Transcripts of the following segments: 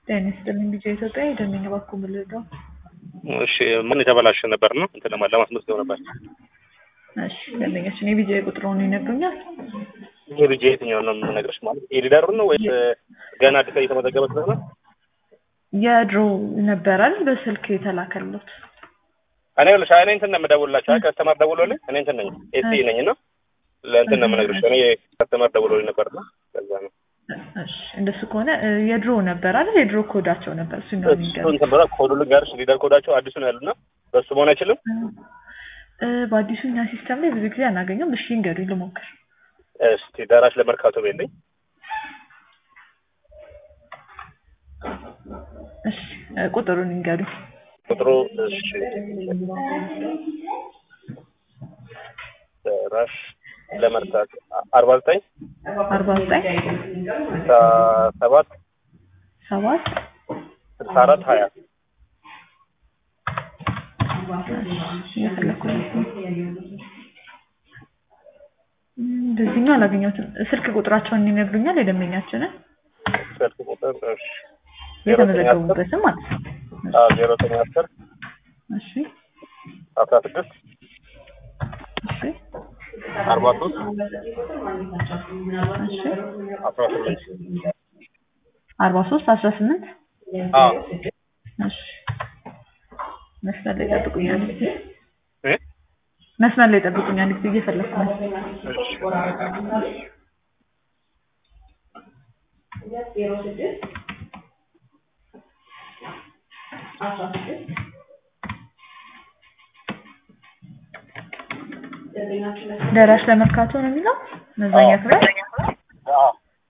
ጤና ይስጥልኝ ቢጫ ኢትዮጵያ የደንበኛ ባንኩ ምልደው እሺ ምን የተበላሸ ነበር ነው እንትን ለማ ለማስመዝገብ ነበር። እሺ ደንበኛችን የቢጃ ቁጥሩን ይነግሩኛል? ይሄ ልጅ የትኛው ነው የምነግርሽ? ማለት የሊደሩ ነው ወይስ ገና አዲስ እየተመዘገበ ስለሆነ? የድሮ ነበራል በስልክ የተላከሉት እኔ ልሽ እኔ እንትን ነው የምደውልላቸው። አይ ከስተመር ደውሎልኝ እኔ እንትን ነኝ ኤሲ ነኝ እና ለእንትን ነው የምነግርሽ። እኔ ከስተመር ደውሎልኝ ነበር ነው ከዛ ነው እሺ እንደሱ ከሆነ የድሮ ነበር አይደል? የድሮ ኮዳቸው ነበር እሱ ነው እሱ እንትን ብላ ኮዱ ልንገርሽ፣ ሊደር ኮዳቸው አዲሱ ነው ያሉና በሱ መሆን አይችልም። በአዲሱ እኛ ሲስተም ላይ ብዙ ጊዜ አናገኘም። እሺ እንገዱኝ ልሞክር። እስቲ ደራሽ ለመርካቶ ቤልኝ እሺ ቁጥሩን እንገዱኝ። ቁጥሩ እሺ ደራሽ ለመርካቶ አርባ ዘጠኝ አርባ ዘጠኝ ስልሳ ሰባት ሰባት ስልሳ አራት ሀያ እየፈለኩ ነው። በዚህኛው አላገኘሁትም። ስልክ ቁጥራቸውን ይነግሩኛል? የደንበኛችንን ስልክ ቁጥር እሺ የተመዘገቡበትም ማለት ነው። አዎ ዜሮ ዘጠኝ አስር እሺ አስራ ስድስት እሺ አርባ ሶስት እሺ አስራ ስምንት አርባ ሶስት አስራ ስምንት አዎ እሺ መስመር ላይ ጠብቁኝ አንድ ጊዜ እ መስመር ላይ ጠብቁኝ አንድ ጊዜ እየፈለኩ ነው። እሺ ደራሽ ለመርካቶ ነው የሚለው መዛኛ ክፍል አዎ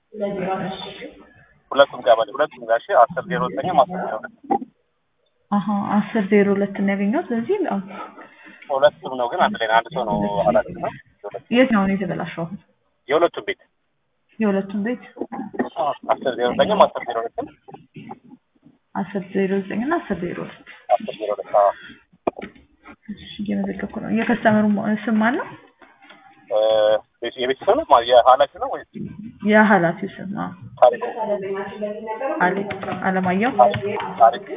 ሁለቱም ቀበሌ ሁለቱም ጋሼ አስር ዜሮ ዘጠኝ አስር ዜሮ ሁለት አሀ አስር ዜሮ ሁለት ነው ያገኘሁት። በዚህ ነው ሁለቱም ነው ግን አንድ ላይ ነው። አንድ ሰው ነው ኃላፊ ነው። የት ነው የተበላሸው? አሁን የሁለቱም ቤት የሁለቱም ቤት አስር ዜሮ ዘጠኝም አስር ዜሮ ሁለትም አስር ዜሮ ዘጠኝ እና አስር ዜሮ ሁለት አስር ዜሮ ሁለት አዎ እሺ እየመዘገብኩ ነው። የከስተመሩ ስም ማን ነው? እ የቤተሰብ ነው ማ- የኃላፊ ነው ወይስ የኃላፊው ስም አዎ ታሪኩ አሌክ አለማየሁ ታሪክ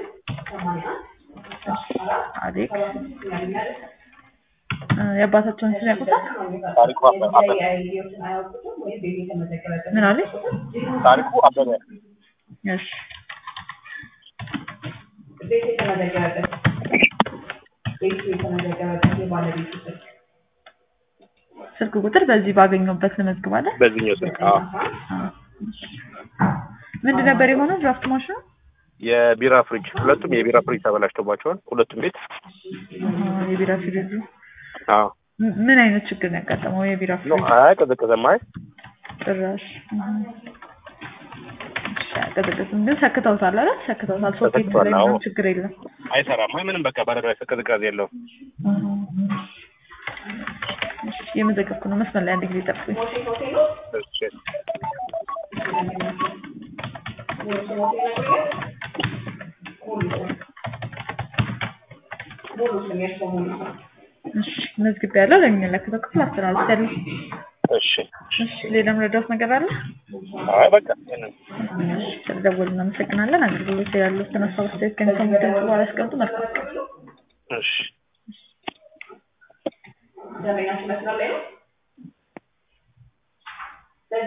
አሌክ እ የአባታቸውን ስም ያውቁታል? ታሪኩ አበበ አበበ ምን አለ? ታሪኩ አበበ እሺ ስልክ ቁጥር በዚህ ባገኘሁበት ልመዝግባለን። በዚህኛው ስልክ አዎ ምንድን ነበር የሆነው? ድራፍት ማሽኑ የቢራ ፍሪጅ ሁለቱም የቢራ ፍሪጅ ተበላሽቶባቸዋል። ሁለቱም ቤት አሃ፣ የቢራ ፍሪጁ አዎ ም- ምን አይነት ችግር ነው ያጋጠመው? የቢራ ኖ ፍሪጅ አይ ቀዘቀዘም አይ ጭራሽ አሃ። እሺ፣ አይቀዘቅዝም ግን ሰክተውታል አይደል? ሰክተውታል። ሶኬት ተሰክቷል፣ ላይ አዎ። ምንም ችግር የለም። አይሰራም አይ ምንም በቃ ባለራ ቅዝቃዜ የለውም። አሃ። እሺ፣ እየመዘገብኩ ነው። መስመር ላይ አንድ ጊዜ ጠብቁኝ። እሺ እሺ፣ መዝግቤያለሁ። ለሚመለከተው ክፍል አስተላልፌያለሁ። እሺ እሺ፣ ሌላ መረዳት ነገር አለ? አይ በቃ ይሄንን እሺ፣ ስለደወሉ እናመሰግናለን። አገልግሎት ያሉትን ሀሳብ አስተያየት ከሚሰሙ ድምጽ በኋላ ያስቀምጡ። መልካም ቀን። እሺ